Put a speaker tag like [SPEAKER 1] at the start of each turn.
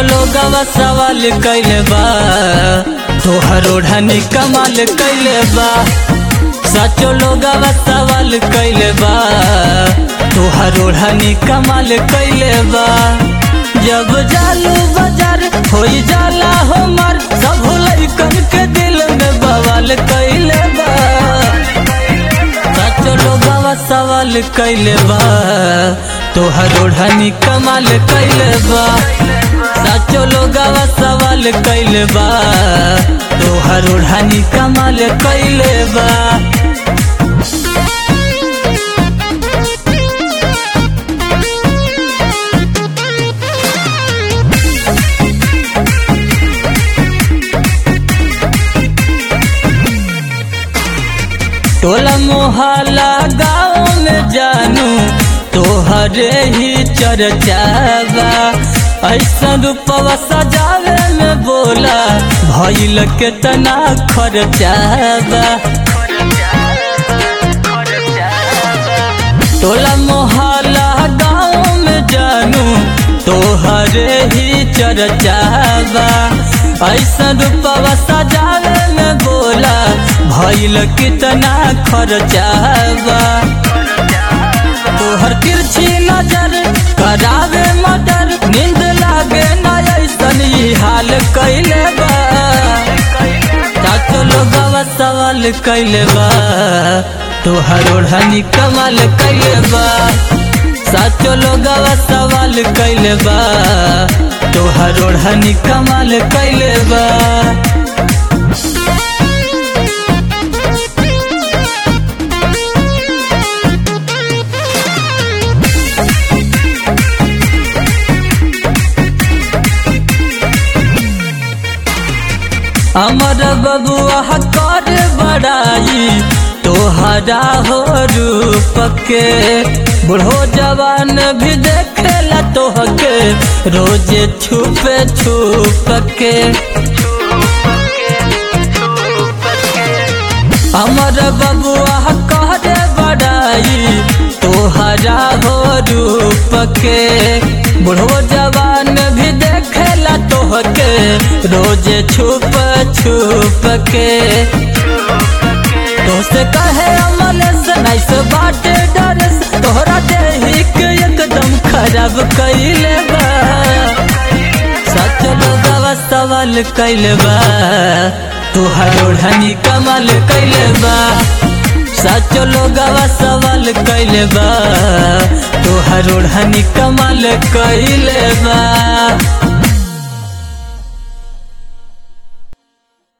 [SPEAKER 1] लोगवा सवाल कैले बा तोहर ओढ़नी कमाल कैले बा सचो लोगवा सवाल कैले बा तोहर ओढ़नी कमाल कैले बा जब जालू बाजार होई जाला हमर सब लइकन के दिल में बवाल कैले बा सचो लोगवा सवाल कैले बा तोहर ओढ़नी कमाल कैले बा सचो लोगवा सवाल कैले बा तोहर ओढ़नी कमाल कैले बा टोला मोहल्ला गाँव में जानू तोहरे ही चर्चावा ऐसा रूपवा सजावे में बोला भइल के तना खर्चावा टोला मोहल्ला गाँव में जानू तोहरे ही चर्चावा ऐसा रूपवा सजावे में बोला भइल कितना खर्चावा तोहर तिरछी नजर करावे मदर नींद लागे ना ऐसन ही हाल कैले बा चाचो लोगवा सवाल कैले बा तोहर ओढ़नी कमाल कैले बा साचो लोगवा सवाल कैले बा तोहर ओढ़नी कमाल कैले बा अमर बबुआ कर बड़ाई तोहरा हो रूप के बूढ़ो जवान भी देखेला तोहके रोजे छुपे छुप के अमर बबुआ कर बड़ाई तोहरा हो रूप के बूढ़ो जवान भी देखेला तोहके रोजे छुप छुप के दोस्त कहे अमल से नाइस बाटे डर से तोहरा देही के एकदम खराब कैले बा सच लोगवा सवाल कैले बा तोहर ओढ़नी कमाल कैले बा सच लोगवा सवाल कैले बा तोहर ओढ़नी कमाल कैले बा